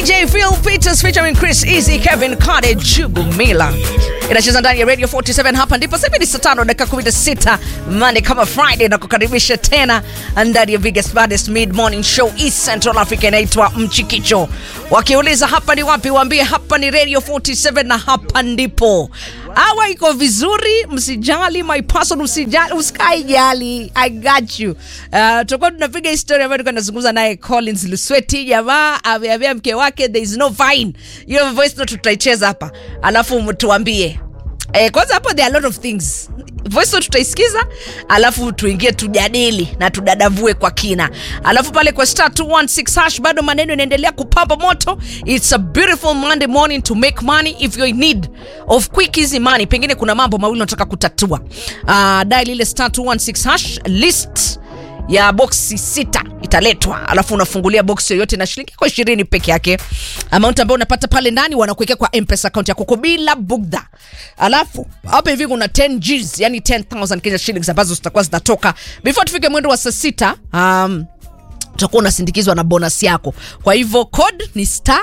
DJ Phil Peters featuring Chris Easy, Kevin Kade, Jugu Mila inacheza ndani ya Radio 47. Hapa ndipo sasa ni saa tano dakika 16 Monday kama Friday, na kukaribisha tena ndani ya biggest baddest mid morning show East Central Africa, inaitwa Mchikicho. Wakiuliza hapa ni wapi, waambie hapa ni Radio 47 na hapa ndipo awa iko vizuri, msijali my person, usijali, usikae jali, I got you. Uh, tutakuwa tunapiga historia ambayo tulikuwa tunazungumza naye Collins Lusweti. Jamaa ameambia mke wake there is no fine. Hiyo voice note tutaicheza hapa, alafu mtuambie Eh, kwanza hapo there are a lot of things. Voice note tutaisikiza, alafu tuingie tujadili na tudadavue kwa kina. Alafu pale kwa star 216 hash bado maneno inaendelea kupamba moto. It's a beautiful Monday morning to make money if you're in need of quick easy money. Pengine kuna mambo mawili unataka kutatua. Uh, dial ile star 216 hash list ya boksi sita italetwa, alafu unafungulia boksi yoyote na shilingi kwa ishirini peke yake. Amount ambayo unapata pale ndani wanakuwekea kwa M-Pesa account yako kwa bila bugdha. Alafu hapa hivi kuna 10 Gs, yani 10000 Kenya shillings ambazo zitakuwa zinatoka before tufike mwendo wa saa sita. Um, utakuwa unasindikizwa na bonus yako. Kwa hivyo code ni star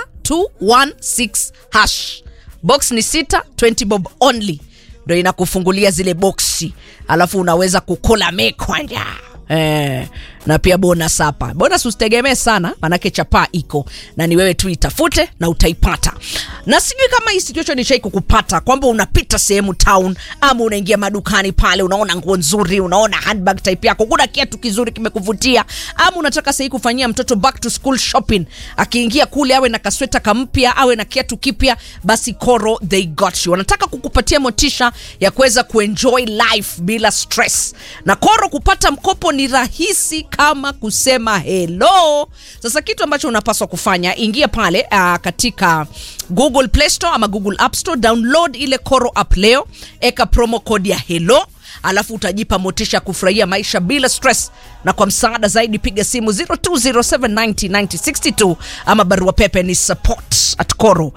216 hash. Box ni sita 20 bob only ndo inakufungulia zile boksi, alafu unaweza kukola mekwanja Eh, na pia bonus hapa. Bonus usitegemee sana, manake chapaa iko na ni wewe tu itafute na utaipata. Na sijui kama hii situation ishai kukupata kwamba unapita sehemu town ama unaingia madukani pale, unaona nguo nzuri, unaona handbag type yako, kuna kiatu kizuri kimekuvutia, ama unataka sahii kufanyia mtoto back to school shopping, akiingia kule awe na kasweta kampya, awe na kiatu kipya, basi Koro they got you. Wanataka kukupatia motisha ya kuweza kuenjoy life bila stress, na Koro kupata mkopo ni rahisi kama kusema hello. Sasa kitu ambacho unapaswa kufanya, ingia pale uh, katika Google Play Store ama Google App Store, download ile Koro app leo, eka promo code ya hello alafu utajipa motisha ya kufurahia maisha bila stress. Na kwa msaada zaidi piga simu 0207909062 ama barua pepe ni support at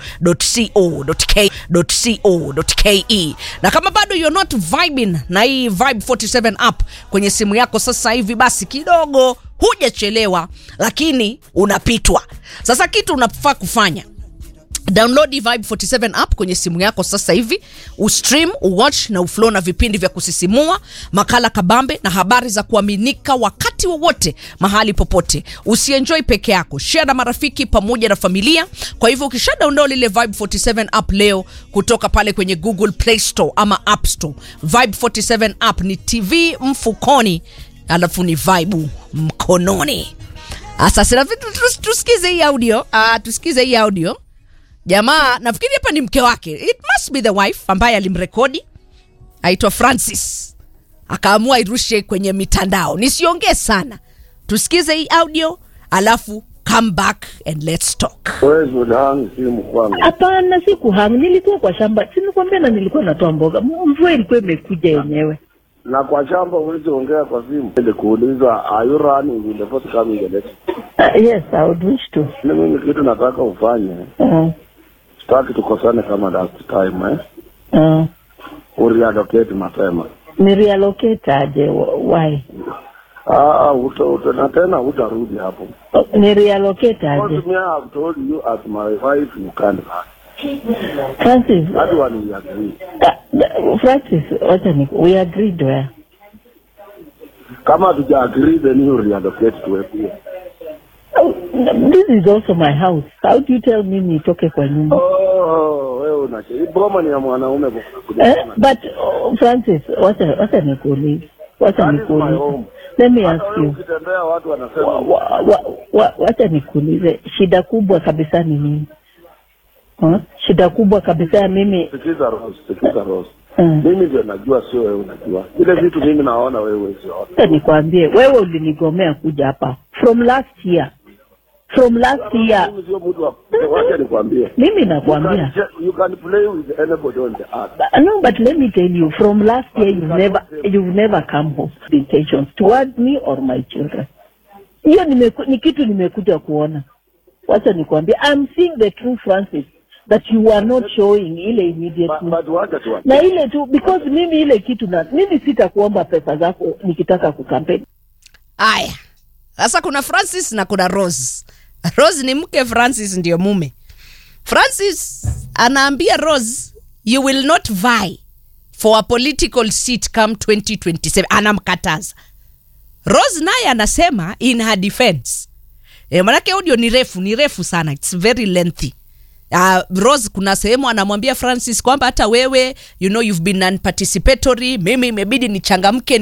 coro.co.ke. Na kama bado you're not vibing na hii Vibe 47 app kwenye simu yako sasa hivi, basi kidogo hujachelewa, lakini unapitwa. Sasa kitu unafaa kufanya Download Vibe 47 app kwenye simu yako sasa hivi, ustream, uwatch na uflow na vipindi vya kusisimua, makala kabambe na habari za kuaminika wakati wowote, mahali popote. Usienjoy peke yako, share na marafiki pamoja na familia. Kwa hivyo ukisha download ile Vibe 47 app leo kutoka pale kwenye Google Play Store ama App Store, Vibe 47 app ni TV mfukoni, alafu ni vibe mkononi. Sasa tusikize hii audio, uh, tusikize hii audio Jamaa nafikiri hapa ni mke wake, it must be the wife ambaye alimrekodi, aitwa Francis, akaamua irushe kwenye mitandao. Nisiongee sana, tusikize hii audio alafu come back and let's talk. Wewe unahang simu kwangu. Hapana, si kuhang, nilikuwa kwa shamba, si nilikwambia, na nilikuwa natoa mboga, mvua ilikuwa imekuja yenyewe. Na kwa shamba huwezi ongea kwa simu. Ili kuuliza are you running in the forthcoming election? Uh, yes, I would wish to. Ni mimi kitu nataka ufanye. Uh, Sitaki tukosane kama last time eh. uh, Ureallocate mapema. ni reallocate aje? Wh- Why? Ah, uta, uta, na tena utarudi hapo. Uh, ni reallocate aje? Because me I have told you as my wife you can't run. Francis, That one we agree. uh, Francis, wacha ni we agreed where? Kama hatuja agree then you reallocate tuwekue. Oh, this is also my house. How do you tell me nitoke kwa nyumba? Oh, wewe unache. Hii boma ni ya mwanaume bwana. Eh, but oh, Francis, wacha wacha nikuulize, wacha That is my nikuulize. home. Let me Hata ask wewe you. ukitembea watu wanasema wa, wa, wa, wa, wacha nikuulize, shida kubwa kabisa ni nini? Huh? Shida kubwa kabisa ya mimi Sikiza Rose, sikiza Rose. uh, Mimi ndio najua, sio wewe unajua. Ile vitu mimi naona wewe huwezi ona. Acha nikwambie, wewe ulinigomea kuja hapa from last year, from last year. Mimi sio mtu wa wacha nikwambie. Mimi You nakwambia can, ju- you can play with anybody on the earth. But- no, but let me tell you, from last year you've never you've never come home with intentions towards me or my children. Hiyo nimeku- ni kitu nimekuja kuona. Wacha nikwambie, I'm seeing the true Francis that you are not showing ile But, immediately. but wacha tu. na ile tu because mimi ile kitu na mimi sitakuomba pesa zako nikitaka kukampeni Aya, sasa kuna Francis na kuna Rose. rose ni mke francis ndio mume francis anaambia rose you will not vie for a political seat come 2027 anamkataza rose naye anasema in her defense e, manake audio ni refu ni refu sana its very lengthy Uh, rose kuna sehemu anamwambia francis kwamba hata wewe you know you've been unparticipatory mimi imebidi nichangamke